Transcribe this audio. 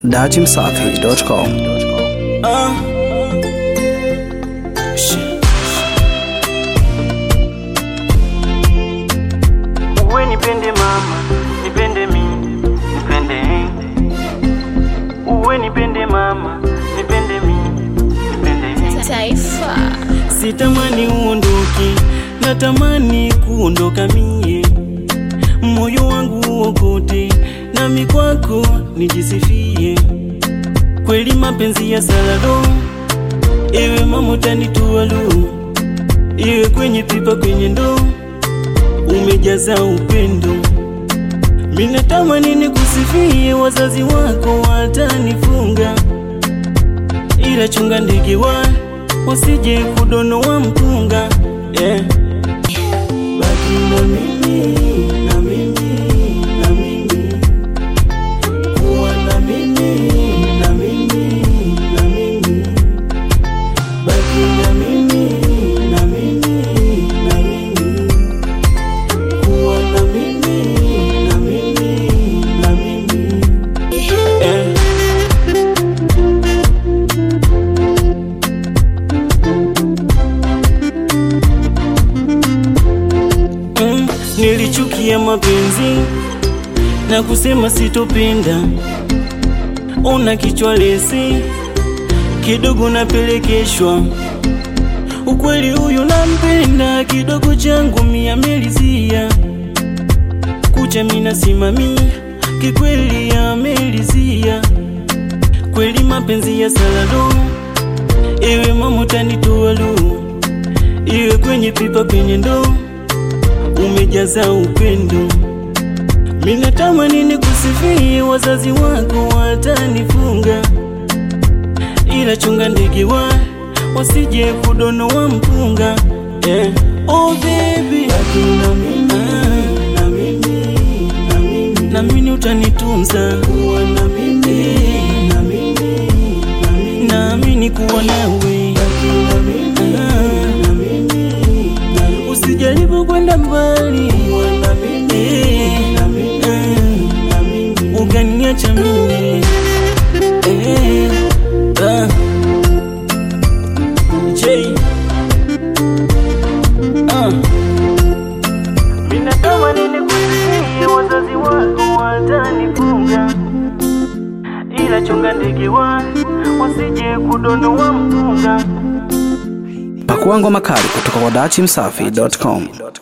datimsafi.com. Uh. Shit. Uwe nipende mama, nipende mi, nipende Uwe nipende mama, nipende mi, nipende Taifa. Sitamani uondoke, natamani kuondoka mie, moyo wangu uokote, nami kwako nijisifie. Kweli mapenzi ya salado, ewe mama utanitua lu, iwe kwenye pipa, kwenye ndoo, umejaza upendo. Minatamani nikusifie, wazazi wako watanifunga, ila chunga ndege wa wasije kudonoa mpunga yeah. Baki na mimi, na mimi, na mimi, kuwa na mimi, na mimi, na mimi, baki na mimi, na mimi, na mimi, kuwa na mimi, na mimi, na mimi, yeah. Mm, nilichukia mapenzi na kusema sitopenda, ona kichwa lesi kidogo napelekeshwa. Ukweli huyu nampenda, kidogo changu mia melizia kucha mina simamia, kikweli amelizia kweli mapenzi ya salado, ewe mama utanitoa lu, iwe kwenye pipa, kwenye ndoo umejaza upendo. Minatamani nikusifie, wazazi wako watanifunga, ila chunga ndege wa wasije kudonoa mpunga yeah. Oh baby, baki na mimi, na mimi, na mimi, na mimi utanitunza kuwa na mimi, na mimi, na mimi, naamini kuwa nawe baki na mimi, na mimi, na mimi, usijaribu kwenda mbali na mimi, na mimi, na mimi, ukaniacha mimi eh, ah. J ah. Minatamani nikusifie, wazazi wako watanifunga, ila chunga ndege wa wasije kudonoa mpunga Pakua ngoma kali kutoka kwa datimsafi.com.